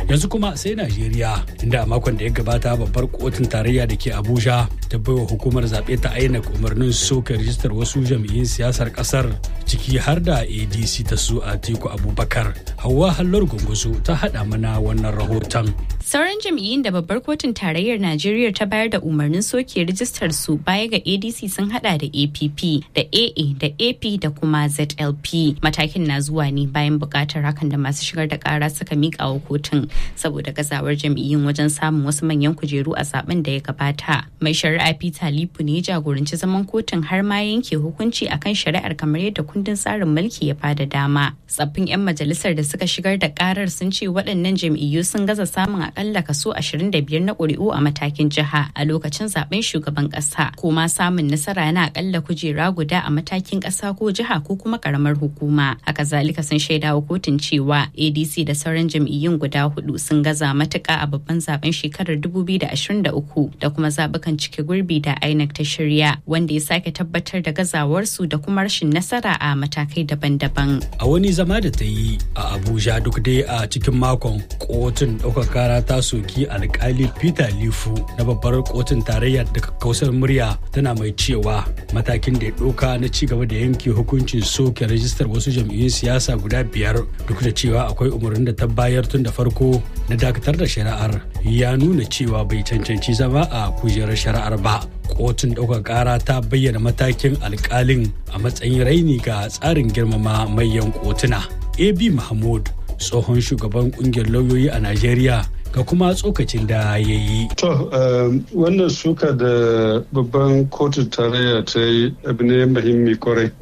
yanzu kuma sai najeriya inda a makon da ya gabata babbar kotun tarayya da ke abuja ta baiwa hukumar zaɓe ta inec umarnin soke rijistar wasu jam'iyyun siyasar ƙasar ciki har da adc ta su a teku abubakar hawa hallar gungusu ta haɗa mana wannan rahoton sauran jam'iyyun da babbar kotun tarayyar najeriya ta bayar da umarnin soke rijistar su baya ga adc sun hada da app da aa da ap da kuma zlp matakin na zuwa ne bayan bukatar hakan da masu shigar da kara suka mika wa kotun saboda gazawar jam'iyyun wajen samun wasu manyan kujeru a zaben da ya gabata mai shari'a peter lipu ne jagoranci zaman kotun har ma yanke hukunci akan shari'ar kamar yadda kundin tsarin mulki ya bada dama tsaffin 'yan majalisar da suka shigar da karar sun ce waɗannan jam'iyyu sun gaza samun akalla kaso 25 na ƙuri'u a matakin jiha a lokacin zaben shugaban ƙasa ko ma samun nasara na akalla kujera guda a matakin ƙasa ko jiha ko kuma ƙaramar hukuma haka zalika sun shaidawa kotun cewa adc da sauran jam'iyyun guda hudu sun gaza matuƙa a babban zaben shekarar 2023 da kuma zabukan cike gurbi da inec ta shirya wanda ya sake tabbatar da gazawarsu da kuma rashin nasara a matakai daban-daban a wani zama da ta yi a abuja duk dai a cikin makon kotun ɗaukar kara ta soki alkali peter lifu na babbar kotun tarayya da kausar murya tana mai cewa matakin da ya ɗauka na ci gaba da yanke hukuncin soke rajistar wasu jam'iyyun siyasa guda biyar duk da cewa akwai umarnin da ta bayar tun da farko na dakatar da shari'ar ya nuna cewa bai cancanci zama a kujerar shari'ar ba kotun ɗaukar ƙara ta bayyana matakin alkalin a matsayin raini ga tsarin girmama manyan kotuna ab mahmud tsohon shugaban kungiyar lauyoyi a najeriya ga kuma tsokacin da ya yi. To, wannan suka da babban kotu tarayya ta yi abu ne muhimmi kwarai,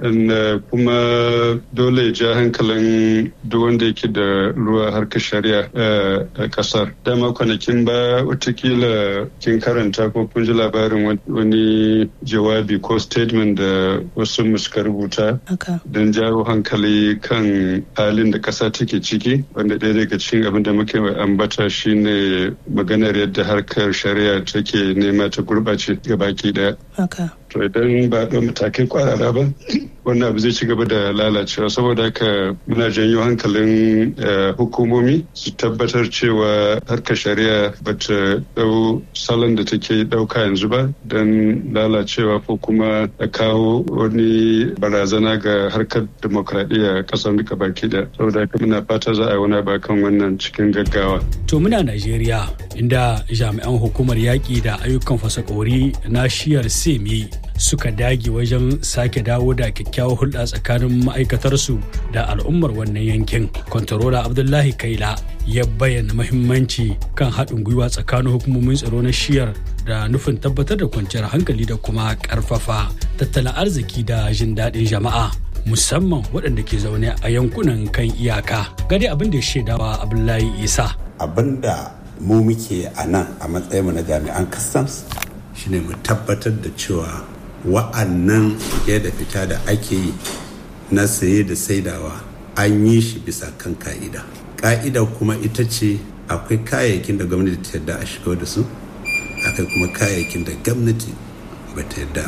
kuma dole ya ja hankalin duk wanda yake da ruwa harkar shari'a a kasar. Dama kwanakin ba watakila kin karanta ko kun ji labarin wani jawabi ko statement da wasu suka rubuta don jawo hankali kan halin da kasa take ciki, wanda ɗaya daga cikin abin da muke ambata shi ne maganar yadda harkar shari'a take nema ta gurɓace baki daya. To idan ba ɗan matakai kwarara ba, wannan abu zai ci gaba da lalacewa saboda haka muna janyo hankalin hukumomi su tabbatar cewa harkar shari'a ba ta ɗau salon da take ɗauka yanzu ba don lalacewa ko kuma a kawo wani barazana ga harkar demokradiyya ƙasar duka baki da saboda haka muna fata za a yi wani ba kan wannan cikin gaggawa. To muna Najeriya inda jami'an hukumar yaƙi da ayyukan fasakori na shiyar semi suka dage wajen sake dawo da kyakkyawar hulɗa tsakanin ma'aikatarsu da al'ummar wannan yankin. Kwantarola Abdullahi Kaila ya bayyana mahimmanci kan haɗin gwiwa tsakanin hukumomin tsaro na shiyar da nufin tabbatar da kwanciyar hankali da kuma ƙarfafa tattalin arziki da jin daɗin jama'a. musamman waɗanda ke zaune a yankunan kan iyaka gade abin da ya shaidawa abdullahi isa abin da mu muke a nan a matsayinmu na jami'an customs shine mu tabbatar da cewa wa'annan shige da fita da ake yi na saye da saidawa an yi shi bisa kan ka'ida ka'ida kuma ita ce akwai kayayyakin da gwamnati ta yarda a shigo da su akwai kuma kayayyakin da gwamnati ba ta yarda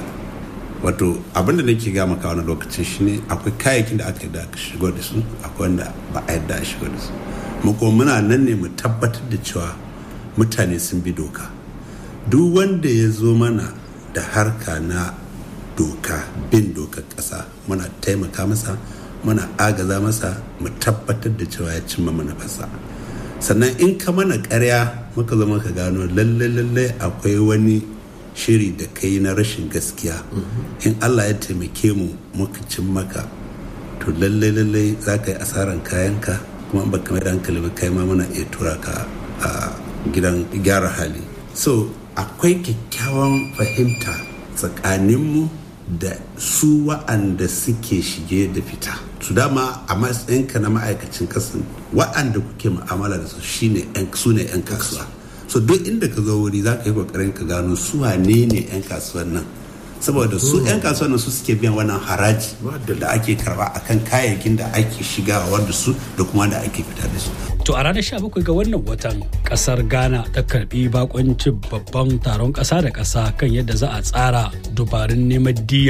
wato abin da nake ga maka wani lokacin shine akwai kayayyakin da aka yarda a shigo da su akwai wanda ba a yarda a shigo da su mu kuma muna nan ne mu tabbatar da cewa mutane sun bi doka duk wanda ya zo mana da harka na doka bin dokar ƙasa muna taimaka masa muna agaza masa mu tabbatar da cewa ya cimma manufarsa sannan in ka mana ƙarya muka zo muka gano lalle lalle akwai wani shiri da kai na rashin gaskiya in allah ya taimake mu muka cin maka to lalle lalle za ka yi asaran kayanka kuma ba kamar da hankali ba kai ma muna iya tura ka a gidan gyara hali so akwai kyakkyawan fahimta tsakaninmu da su wa'anda suke shige da fita su dama a matsayinka na ma'aikacin kasan wa'anda kuke mu'amala da su shine su ne 'yan kasuwa so duk inda ka zo wuri za ka yi kokarin ka gano su wane ne 'yan kasuwan nan saboda su 'yan kasuwan nan su suke biyan wannan haraji da ake karba akan kayayyakin da ake shigawa wanda su da kuma da ake fita da su To a ranar 17 ga wannan watan kasar Ghana ta karbi bakoncin babban taron kasa da kasa kan yadda za a tsara dubarun neman diya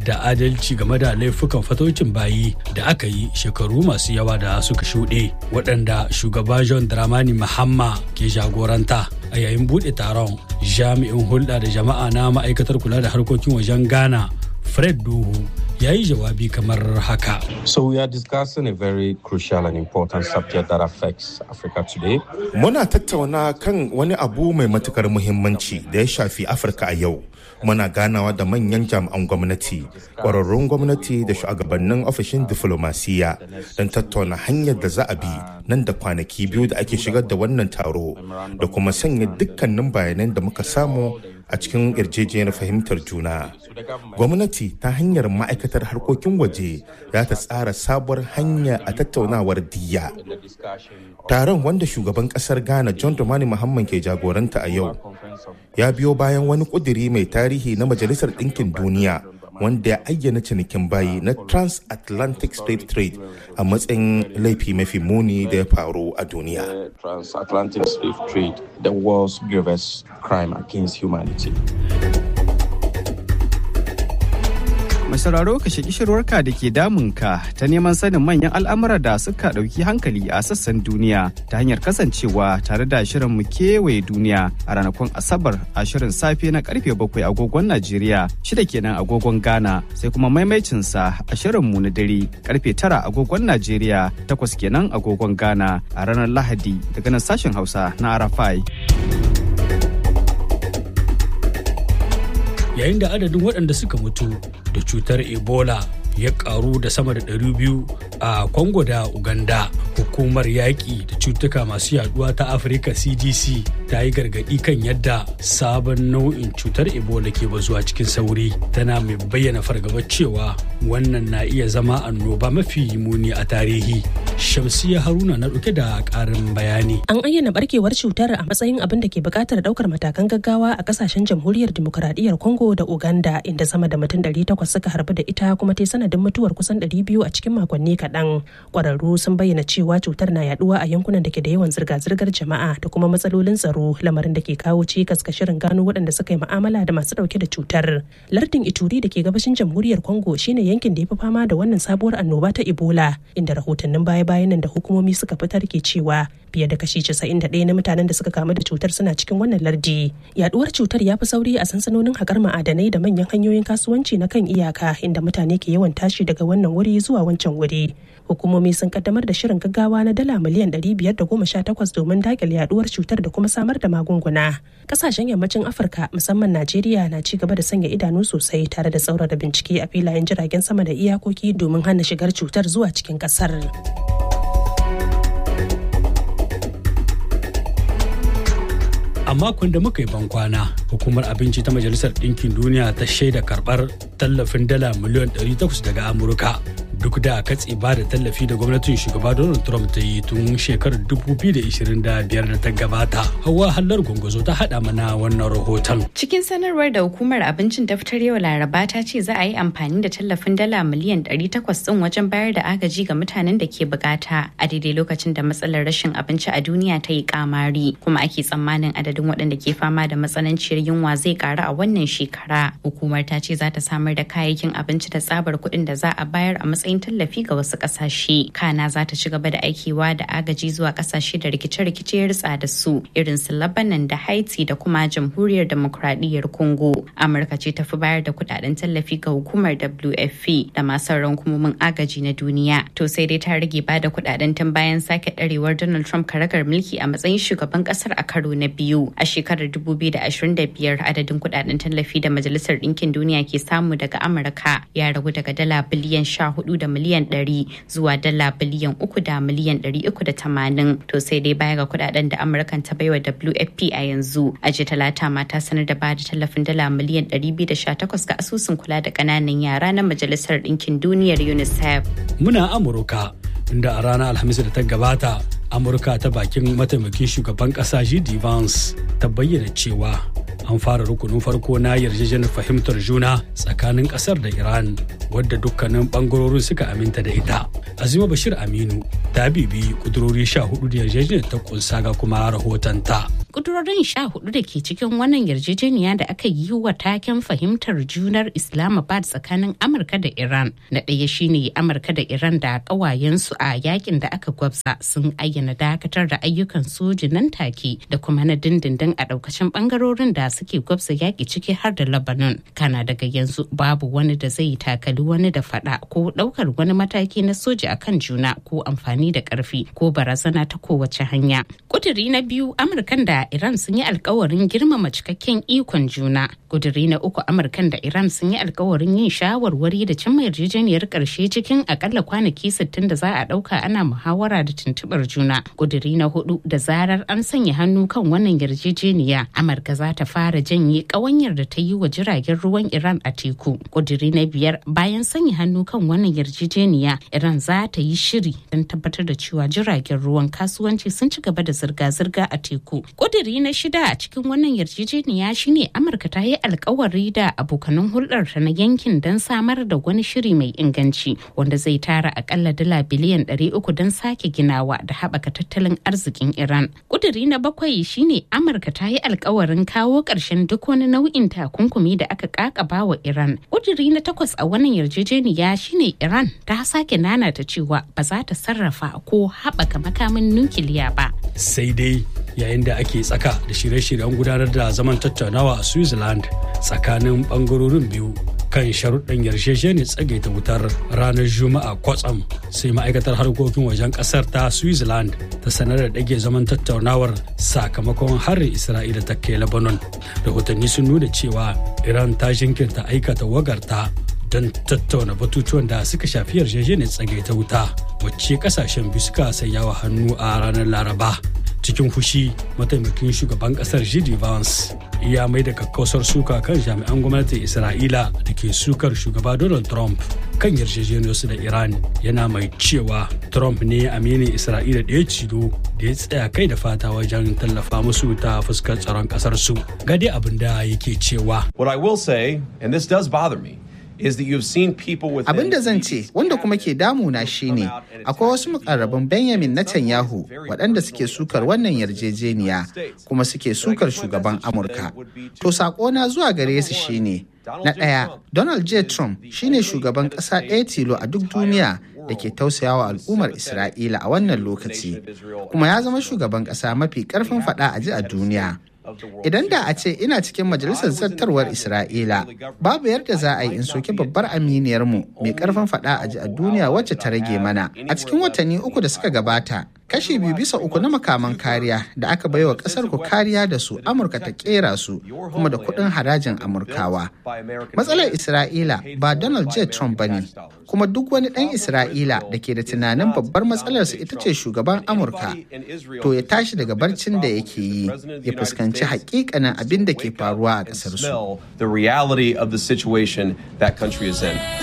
da adalci game da laifukan fatocin bayi da aka yi shekaru masu yawa da suka shuɗe waɗanda shugaba john dramani mahamma ke jagoranta a yayin buɗe taron jami'in hulɗa da jama'a na ma'aikatar kula da harkokin wajen ghana fred duhu ya yi jawabi kamar haka. So we are discussing a very crucial and important subject that affects Africa today. Muna tattauna kan wani abu mai matukar muhimmanci da ya shafi Afirka a yau. Muna ganawa da manyan jami'an gwamnati, ƙwararrun gwamnati da shugabannin ofishin diflomasiya don tattauna hanyar da za a bi nan da kwanaki biyu da ake shigar da wannan taro da kuma sanya dukkanin bayanan da muka samu a cikin yarjejeniyar fahimtar juna. Gwamnati ta hanyar ma'aikatar harkokin waje za ta tsara sabuwar hanya a tattaunawar diya. Taron wanda shugaban kasar Ghana John Dramani Muhammad ke jagoranta a yau ya biyo bayan wani kuduri mai tarihi na Majalisar Ɗinkin Duniya wanda ya ayyana cinikin bayi na transatlantic slave trade a matsayin laifi mafi muni da ya faru a duniya. Transatlantic slave trade, the world's gravest crime against humanity. mai sauraro ka shaki shirwarka da ke damunka ta neman sanin manyan al'amura da suka ɗauki hankali a sassan duniya ta hanyar kasancewa tare da shirin mu kewaye duniya a ranakun asabar a shirin safe na karfe bakwai agogon najeriya shida kenan agogon ghana sai kuma maimaicinsa a shirin mu na dare karfe tara agogon najeriya takwas kenan agogon ghana a ranar lahadi daga nan sashen hausa na arafai yayin da adadin waɗanda suka mutu da cutar ebola ya karu da sama da 200 a congo da uganda hukumar yaƙi da cutuka masu yaduwa ta afirka cdc ta yi gargaɗi kan yadda sabon nau'in cutar ebola ke bazuwa cikin sauri tana mai bayyana fargabar cewa wannan na iya zama annoba mafi muni a tarihi shamsiya haruna na ɗauke da ƙarin bayani an ayyana barkewar cutar a matsayin abin da ke buƙatar ɗaukar matakan gaggawa a ƙasashen jamhuriyar dimokuraɗiyyar congo da uganda inda sama da mutum 800 suka harbu da ita kuma ta sanadin mutuwar kusan 200 a cikin makonni kaɗan ƙwararru sun bayyana cewa cutar na yaduwa a yankunan da ke da yawan zirga-zirgar jama'a da kuma matsalolin tsaro lamarin da ke kawo cikas ga shirin gano waɗanda suka yi mu'amala da masu ɗauke da cutar lardin ituri da ke gabashin jamhuriyar congo shine yankin da ya fi fama da wannan sabuwar annoba ta ebola inda rahotannin baya-bayan nan da hukumomi suka fitar ke cewa fiye da kashi 91 na mutanen da suka kamu da cutar suna cikin wannan lardi yaduwar cutar ya fi sauri a sansanonin haƙar ma'adanai da manyan hanyoyin kasuwanci na kan iyaka inda mutane ke yawan tashi daga wannan wuri zuwa wancan wuri hukumomi sun kaddamar da shirin gaggawa na dala miliyan 518 domin dakile yaduwar cutar da kuma samar da magunguna kasashen yammacin afirka musamman najeriya na ci gaba da sanya idanu sosai tare da tsaurara bincike a filayen jiragen sama da iyakoki domin hana shigar cutar zuwa cikin kasar. a makon da muka yi bankwana hukumar abinci ta majalisar ɗinkin duniya ta shaida karɓar tallafin dala miliyan 800 daga amurka duk da katse ba da tallafi da gwamnatin shugaba donald trump ta yi tun shekarar 2025 da ta gabata hawa hallar gwangwazo ta haɗa mana wannan rahoton cikin sanarwar da hukumar abincin ta fitar yau laraba ta ce za a yi amfani da tallafin dala miliyan 800 ɗin wajen bayar da agaji ga mutanen da ke bukata a daidai lokacin da matsalar rashin abinci a duniya ta yi kamari kuma ake tsammanin adadin waɗanda ke fama da matsananciyar yunwa zai karu a wannan shekara hukumar ta ce za ta samar da kayayyakin abinci da tsabar kuɗin da za a bayar a matsayin tallafi ga wasu ƙasashe kana za ta ci gaba da aikewa da agaji zuwa ƙasashe da rikice-rikice ya ritsa da su irin su labanan da haiti da kuma jamhuriyar demokradiyyar congo amurka ce ta fi bayar da kuɗaɗen tallafi ga hukumar wfp da masu sauran hukumomin agaji na duniya to sai dai ta rage ba da kuɗaɗen tun bayan sake ɗarewar donald trump karagar mulki a matsayin shugaban ƙasar a karo na biyu a shekarar 2025 adadin kuɗaɗen tallafi da majalisar ɗinkin duniya ke samu daga amurka ya ragu daga dala biliyan 14 da miliyan 100 zuwa dala biliyan 3 da miliyan 380 to sai dai baya ga kudaden da amurkan ta baiwa wfp a yanzu a ji talata mata sanar da bada tallafin dala miliyan 218 ga asusun kula da kananan yara na majalisar ɗinkin duniyar unicef muna amurka inda a ranar alhamis da ta gabata amurka ta bakin mataimakin shugaban kasa jd vance ta bayyana cewa an fara rukunin farko na yarjejeniyar fahimtar juna tsakanin kasar da iran wadda dukkanin bangarorin suka aminta da ita azima bashir aminu ta bibi kudurori sha hudu da yarjejeniyar ta kunsa ga kuma rahotonta Kudurorin sha hudu da ke cikin wannan yarjejeniya da aka yi wa taken fahimtar junar Islamabad tsakanin Amurka da Iran. Na ɗaya shine Amurka da Iran da ƙawayensu a yakin da aka gwabza sun ayyana dakatar da ayyukan soji nan take da kuma na dindindin a ɗaukacin ɓangarorin da suke gwabza yaƙi ciki har da Lebanon. Kana daga yanzu babu wani da zai takali wani da faɗa ko ɗaukar wani mataki na soji akan juna ko amfani da ƙarfi ko barazana ta kowace hanya. Kuduri na biyu Amurkan da Iran sun yi alkawarin girmama cikakken ikon juna. Kuduri na uku Amurkan da Iran sun yi alkawarin yin shawarwari da cimma yarjejeniyar ƙarshe cikin akalla kwanaki 60 da za a ɗauka ana muhawara da tuntuɓar juna. Kuduri na hudu da zarar an sanya hannu kan wannan yarjejeniya Amurka za ta fara janye ƙawanyar da ta yi wa jiragen ruwan Iran a teku. Kuduri na biyar bayan sanya hannu kan wannan yarjejeniya Iran za ta yi shiri don tabbatar da cewa jiragen ruwan kasuwanci sun ci gaba da zirga-zirga a teku. Kuduri na shida a cikin wannan yarjejeniya shine Amurka ta yi alkawari da abokanan hulɗarta na yankin don samar da wani shiri mai inganci wanda zai tara akalla dala biliyan 300 don sake ginawa da haɓaka tattalin arzikin Iran. Kuduri na bakwai shine Amurka ta yi alkawarin kawo ƙarshen duk wani nau'in takunkumi da aka kakaba wa Iran. Kuduri na takwas a wannan yarjejeniya shine Iran ta sake nanata cewa ba za ta sarrafa ko haɓaka makamin nukiliya ba. Sai dai yayin da ake tsaka da shirye-shiryen gudanar da zaman tattaunawa a Switzerland tsakanin bangarorin biyu kan sharuɗan yarjejeniyar tsagaita wutar ranar Juma'a kwatsam sai ma'aikatar harkokin wajen ƙasar ta Switzerland ta sanar da ɗage zaman tattaunawar sakamakon harin Isra'ila ta kai Lebanon. Rahotanni sun nuna cewa Iran ta jinkirta aikata wagarta don tattauna batutuwan da suka shafi yarjejeniyar tsagaita wuta wacce kasashen biyu suka sanya wa hannu a ranar laraba cikin fushi mataimakin shugaban kasar Gidi Vance ya mai da kakkausar suka kan jami'an gwamnatin Isra'ila da ke sukar shugaba Donald Trump kan yarjejeniyarsu da Iran yana mai cewa Trump ne aminin Isra'ila da ya ciro da ya tsaya kai da fata wajen tallafa musu ta fuskar tsaron kasar su. Gade abin da yake cewa. What I will say, and this does bother me, is that you've seen people with Abin da zan ce wanda kuma ke damuna shine akwai wasu mukarraban Benjamin Netanyahu waɗanda suke sukar wannan yarjejeniya kuma suke sukar shugaban Amurka. To na zuwa gare su shine na ɗaya Donald J. Trump shine shugaban ƙasa ɗaya tilo a duk duniya da ke tausayawa al'ummar Isra'ila a wannan lokaci kuma ya zama shugaban ƙasa mafi ƙarfin faɗa a ji a duniya. Idan da a ce ina cikin majalisar zartarwar Isra'ila, babu yadda za a yi in soke babbar aminiyarmu mai karfin faɗa a ji a duniya wacce ta rage mana. A cikin watanni uku da suka gabata, kashi biyu bisa uku na makaman kariya da aka baiwa ƙasar ku kariya da su Amurka ta kera su kuma da kuɗin harajin Amurkawa. Matsalar Isra'ila ba Donald J. Trump ba ne, kuma duk wani ɗan Isra'ila da ke da tunanin babbar matsalarsa ita ce shugaban Amurka, to ya tashi daga barcin da yake yi, ya fuskanci hakikanin abin da ke faruwa a ƙasar su. The reality of the situation that country is in.